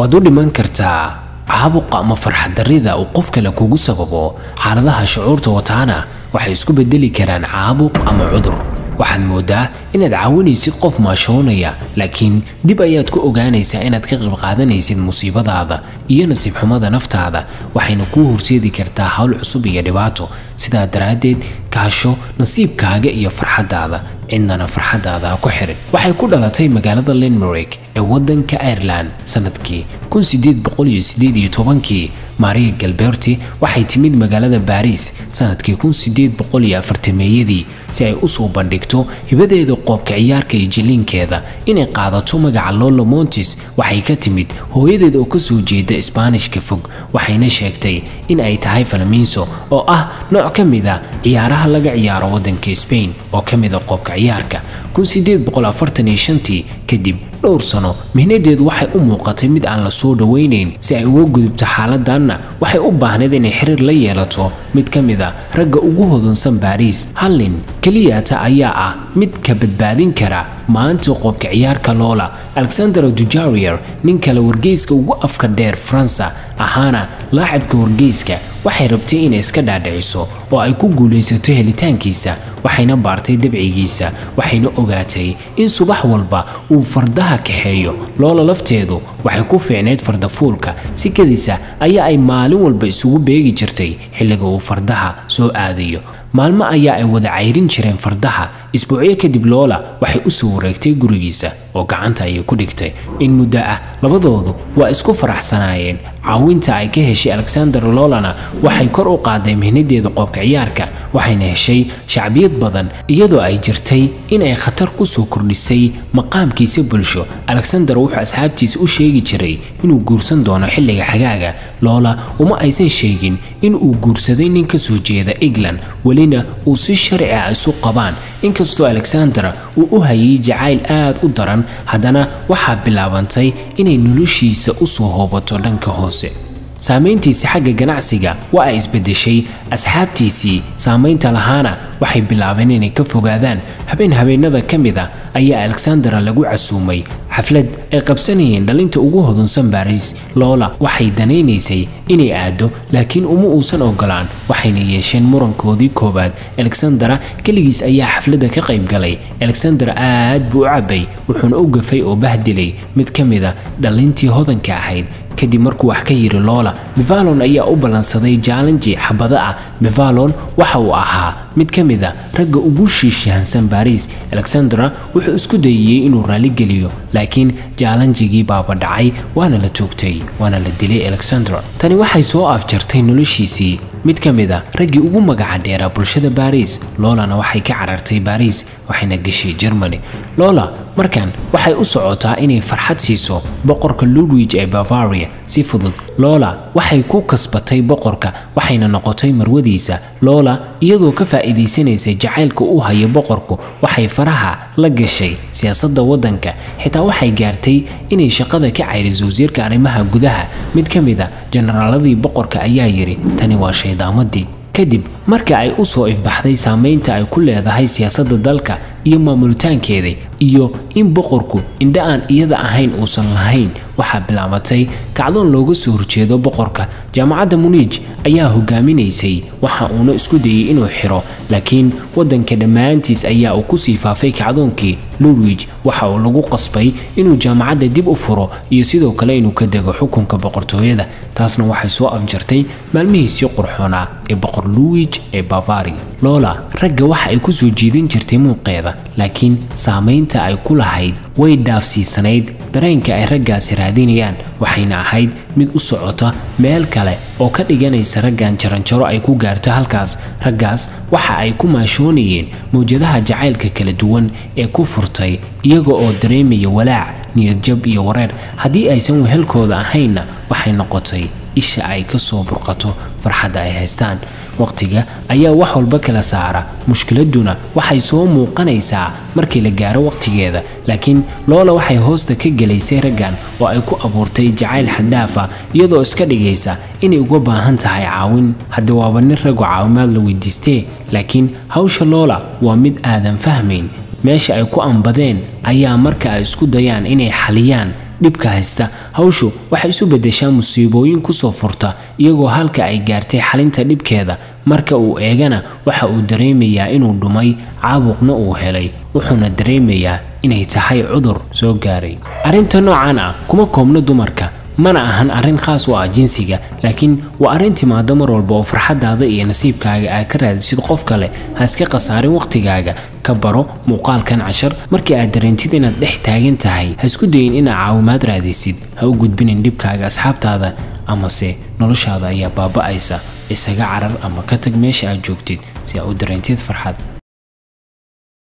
waad u dhiman kartaa caabuqa ama farxad darrida uu qof kale kugu sababo xaaladaha shucuurta wataana waxay isku bedeli karaan caabuq ama cudur waxaad moodaa inaad caawinaysid qof maashoonaya laakiin dib ayaad ku ogaanaysaa inaad ka qayb qaadanaysid musiibadaada iyo nasiib xumada naftaada waxayna kuu horseedi kartaa hawl cusub iyo dhibaato sidaa daraaddeed kaasho nasiibkaaga iyo farxaddaada cidnana farxaddaada ha ku xirin waxay ku dhalatay magaalada lenmark ee waddanka ireland sanadkii kii maria galberti waxay timid magaalada baariis sanadkii meeyadii si ay usoo bandhigto hibadeeda qoobka ciyaarka iyo jilliinkeeda inay qaadato magaca lola montis waxay ka timid hooyadeed oo kasoo jeeda isbaanishka fog waxayna sheegtay in ay tahay falmiinso oo ah nooc ka mid a ciyaaraha laga ciyaaro waddanka sbain oo ka mid a qoobka ciyaarka kadib dhowr sano mihnadeedu waxay u muuqatay mid aan la soo dhowaynayn si ay uga gudubto xaaladanna waxay u baahnayd inay xiriir la yeelato mid ka mid a ragga ugu hodansan baariis hallin keliyata ayaa ah mid ka badbaadin kara maanta qoobka ciyaarka loola alexander dujarier nin kale wargeyska ugu afka dheer faransa ahaana laacibka wargeyska waxay rabtay inay iska dhaadhiciso oo ay ku guulaysato helitaankiisa waxayna baartay dabcigiisa waxayna ogaatay in subax walba uu fardaha kaxeeyo loola lafteedu waxay ku fiicnayd fardafuulka sikadiisa ayaa ay maalin walba isugu beegi jirtay xilliga uu fardaha soo aadayo maalmo ayaa ay wada cayrin jireen fardaha isbuucyo kadib loola waxay u soo wareegtay gurigiisa oo gacanta ayay ku dhigtay in muddo ah labadoodu waa isku faraxsanaayeen caawinta ay ka heshay alexander lolana waxay kor u qaaday mihnadeeda qoobka ciyaarka waxayna heshay shacbiyad badan iyadoo ay jirtay inay khatar ku soo kordhisay maqaamkiisa bulsho alexander wuxuu asxaabtiisa u sheegi jiray inuu guursan doono xilliga xagaaga loola uma aysan sheegin in uu guursaday nin ka soo jeeda england welina uu si sharci ah isu qabaan inkastoo alexander uu u hayay jacayl aad u daran haddana waxaa bilaabantay inay noloshiisa u soo hoobato dhanka hoose saamayntiisa xagga ganacsiga waa ay isbedeshay asxaabtiisii saamaynta lahaana waxay bilaabeen inay ka fogaadaan habeen habeenada ka mid a ayaa alexandera lagu casuumay xaflad ay qabsanayeen dhalinta ugu hodunsan baariis loola waxay danaynaysay inay aado laakiin uma uusan ogolaan waxayna yeesheen murankoodii koowaad alexandera keligiis ayaa xafladda ka qayb galay alexander aad buu u cabay wuxuuna u gafay oo bahdilay mid ka mid a dhalintii hodanka ahayd kadib markuu wax ka yiri loola mevalon ayaa u ballansaday jaalanji xabado ah mevalon waxa uu ahaa mid ka mid a ragga ugu shiishahansan baariis alexandera wuxuu isku dayayey inuu raaligeliyo laakiin jaalanjigii baaba dhacay waana la toogtay waana la dilay alexandera tani waxay soo afjartay noloshiisii mid ka mid a raggii ugu magaca dheeraa bulshada baariis loolana waxay ka carartay baariis waxayna gashay germany loola markan waxay u socotaa inay farxad siiso boqorka ludwig ee bavaria si fudud loola waxay ku kasbatay boqorka waxayna noqotay marwadiisa loola iyadoo ka faa'iidaysanaysa jacaylka u haya boqorku waxay faraha la gashay siyaasadda waddanka xitaa waxay gaartay inay shaqada ka cayriso wasiirka arrimaha gudaha mid ka mid a jenaraaladii boqorka ayaa yidhi tani waa shaydaamadii kadib marka ay u soo ifbaxday saamaynta ay ku leedahay siyaasadda dalka iyo maamulitaankeeda iyo in boqorku indha aan iyada ahayn uusan lahayn waxaa bilaabatay kacdoon looga soo horjeedo boqorka jaamacadda muniij ayaa hogaaminaysay waxa uuna isku dayay inuu xiro laakiin waddanka dhammaantiis ayaa uu kusii faafay kacdoonkii ludwig waxa uu lagu qasbay inuu jaamacadda dib u furo iyo sidoo kale inuu ka dego xukunka boqortooyada taasna waxay soo afjartay maalmihiisii qurxoonaa ee boqor luwig ee bavaria loola ragga waxa ay ku soo jiidan jirtay muuqeeda laakiin saamaynta ay ku lahayd way dhaafsiisanayd dareenka ay raggaasi raadinayaan waxayna ahayd mid u socota meel kale oo ka dhiganaysa raggan jaranjaro ay ku gaarto halkaas raggaas waxa ay ku maashoonayeen mawjadaha jacaylka kala duwan ee ku furtay iyaga oo dareemaya walaac niyadjab iyo wareer haddii aysan wehelkooda ahaynna waxay noqotay isha ay ka soo burqato farxadda ay haystaan waqtiga ayaa wax walba kala saara mushkiladuna waxay soo muuqanaysaa markii la gaaro waqtigeeda laakiin loola waxay hoosta ka gelaysay raggan oo ay ku abuurtay jacayl xaddaafa iyadoo iska dhigaysa inay uga baahan tahay caawin hadda waaba nin ragoo caawimaad la weydiistee laakiin hawsha loola waa mid aadan fahmayn meesha ay ku ambadeen ayaa marka ay isku dayaan inay xaliyaan dhibka haysta hawshu waxay isu beddeshaa musiibooyin kusoo furta iyagoo halka ay gaartay xalinta dhibkeeda marka uu eegana waxa uu dareemayaa inuu dhumay caabuqna uu helay wuxuuna dareemayaa inay tahay cudur soo gaaray arrinta noocan ah kuma koobno dumarka mana ahan arrin khaas u ah jinsiga laakiin waa arrin timaada mar walba oo farxadaada iyo nasiibkaaga aad ka raadisid qof kale ha iska khasaarin wakhtigaaga ka baro muuqaalkan cashar markii aad dareentid inaad dhex taagan tahay ha isku dayin inaad caawimaad raadisid ha u gudbinin dhibkaaga asxaabtaada amase noloshaada ayaa baaba'aysa isaga carar ama ka tag meesha aad joogtid si aad u dareentid farxad